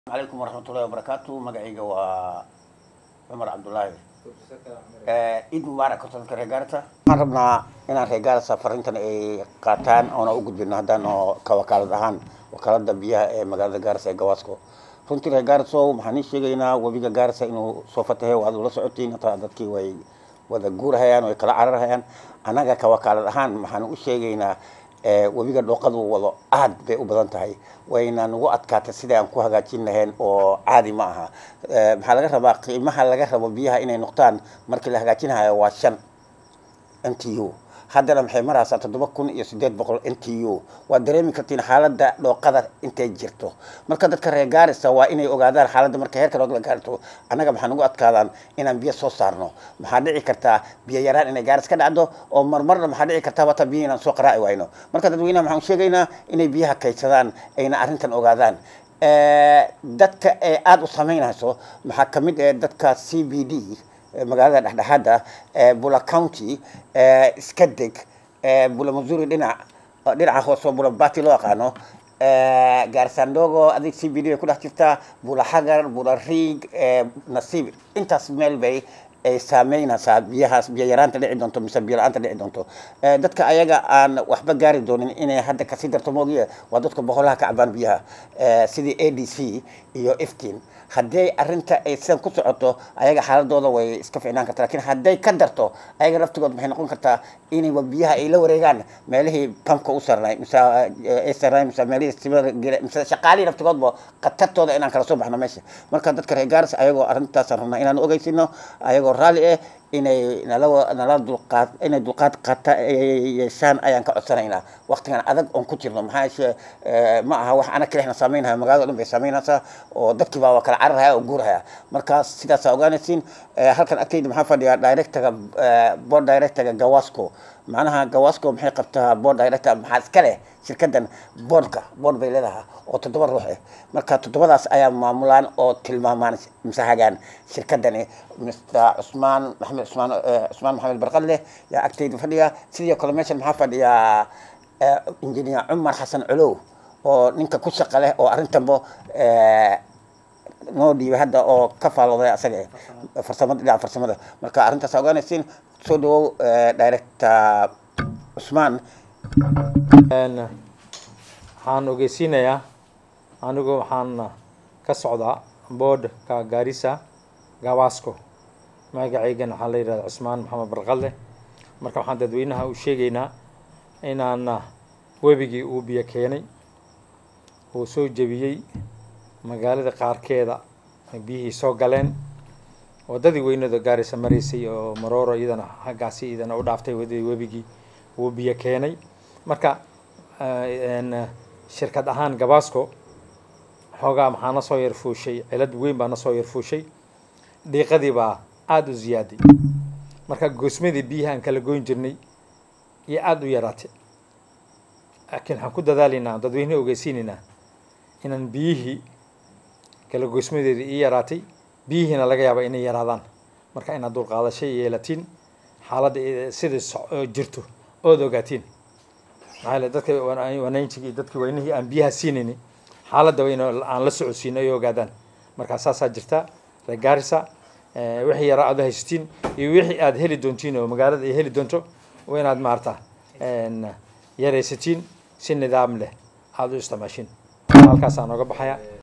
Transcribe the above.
calaykum waraxmatullahi wabarakaatu magacayga waa cumar cabdulaahi ciid mubaarak horta dadka reer gaarisa waxaan rabnaa inaan reer gaarisa fariintan ay qaataan oona u gudbino haddaan oo ka wakaalad ahaan wakaalada biyaha ee magaalada gaarisa ee gawaasco runtii reer gaariso waxaan ii sheegaynaa webiga gaarisa inuu soo fatahay waad ula socotiin hataa dadkii way wada guurahayaan way kala cararhayaan annaga ka wakaalad ahaan waxaan u sheegaynaa webiga dhooqadu wado aad bay u badan tahay wayna nagu adkaatay sidai aan ku hagaajin lahayn oo caadi ma aha maxaa laga rabaa qiimaha laga rabo biyaha inay noqdaan markii la hagaajinahayo waa shan n t u haddana maxay maraysaa toddoba kun iyo sideed boqol n t u waad dareemi kartiin xaaladda dhooqada intay jirto marka dadka reer gaarisa waa inay ogaadaan xaaladda marka heerka dhooq la gaarto annaga maxaa nagu adkaadaan inaan biyo soo saarno maxaa dhici kartaa biyo yaraan inay gaaris ka dhacdo oo marmarna maxaa dhici kartaa wata biyo inaan soo qaraaci wayno marka dadweynaha waxaan sheegaynaa inay biyaha kaydsadaan ayna arrintan ogaadaan dadka ee aada u samaynayso maxaa kamid ee dadka c b d magaalada dhexdhexaada bula county iska deg bula missouri dhinac dhinaca hoose oo bula bati loo yaqaano gaarsandogo adig c b d bay ku dhex jirtaa bula xagar bula riig nasiib intaas meel bay ay saameynaysaa biyahaas biyo yaraanta dhici doonto mise biyo la-aanta dhici doonto dadka ayaga aan waxba gaari doonin inay hadda kasii darto moogiye waa dadka boqolaha ka cabaan biyaha sidii a d c iyo iftiin haddii arrinta ay sidan ku socoto ayaga xaaladooda way iska ficnaan karta lakin hadday ka darto ayaga laftigood maxay noqon kartaa inayba biyaha ay la wareegaan meelihii pamka u sarnay mise ay sarnay mise meelihii sibada mise shaqaalihii laftigoodba khatartooda inaan kala soo baxno meesha marka dadka reer gaaris ayagoo arrintaasaan rabnaa inaan ogeysino ayagoo raalli ah inay nala nala dulqaad inay dulqaad qaata yeeshaan ayaan ka codsanaynaa waqtigan adag oon ku jirno maxaa yeeshe ma aha wax ana kalexna saameynaya magaalada dhan bay saameynaysaa oo dadkii baa waa kala cararhaya oo guurhaya markaas sidaasaa ogaanaysiin halkan agtayda maxaa fadhiya directorga board directorga gawasco macnaha gawasco maxay qabtaa board director maxaa iska leh shirkadan boardka board bay leedahay oo toddoba ruux ah marka toddobadaas ayaa maamulaan oo tilmaamaan mise hagaan shirkadani mr cusmaan maxamed cusmaan cusmaan maxamed barqadleh yaa agtayda fadhiya sidoo kale meeshan maxaa fadhiya engineer cumar xasan culow oo ninka ku shaqa leh oo arrintanbo noo dhiibay hadda oo ka faalooday asaga farsamada dhinaca farsamada marka arrintaas ogaanaysiin soo dhawow director cusmaan waxaan ogeysiinayaa anigu waxaan ka socdaa boodhka gaarisa gawasco magacaygana waxaa la yidhahda cusmaan maxamed barqalle marka waxaan dadweynaha u sheegaynaa inaan webigii uu biyo keenay uu soo jebiyey magaalada qaarkeeda biyihii soo galeen waddadii weynada gaarisa maraysay oo marooro iyadana haggaasi iyadana u dhaaftay waddadii webigii uu biyo keenay marka shirkad ahaan gabasco xoogaa maxaa na soo yar fuushay cilad weyn baa na soo yar fuushay dhiiqadii baa aada u ziyaaday marka goosmadii biyaha aan kala goyn jirnay iyo aada u yaraatay laakiin waxaan ku dadaalaynaa dadweyne ogeysiinaynaa inaan biyihii kala goysmadeedii ii yaraatay biyihiina laga yaaba inay yaraadaan marka inaad dulqaadashay yeelatiin xaaladda sida jirto ood ogaatiin maxaa yele dadka wanaynjigi iyo dadkii weynihii aan biyaha siinayni xaaladda in aan la socodsiino ay ogaadaan markaa saasaa jirta reer gaarisa wixii yaraa aad haysatiin iyo wixii aad heli doontiin oo magaalada ay heli doonto waa inaad maarata yaraysatiin si nidaam leh aada u isticmaashiin halkaasaan nooga baxaya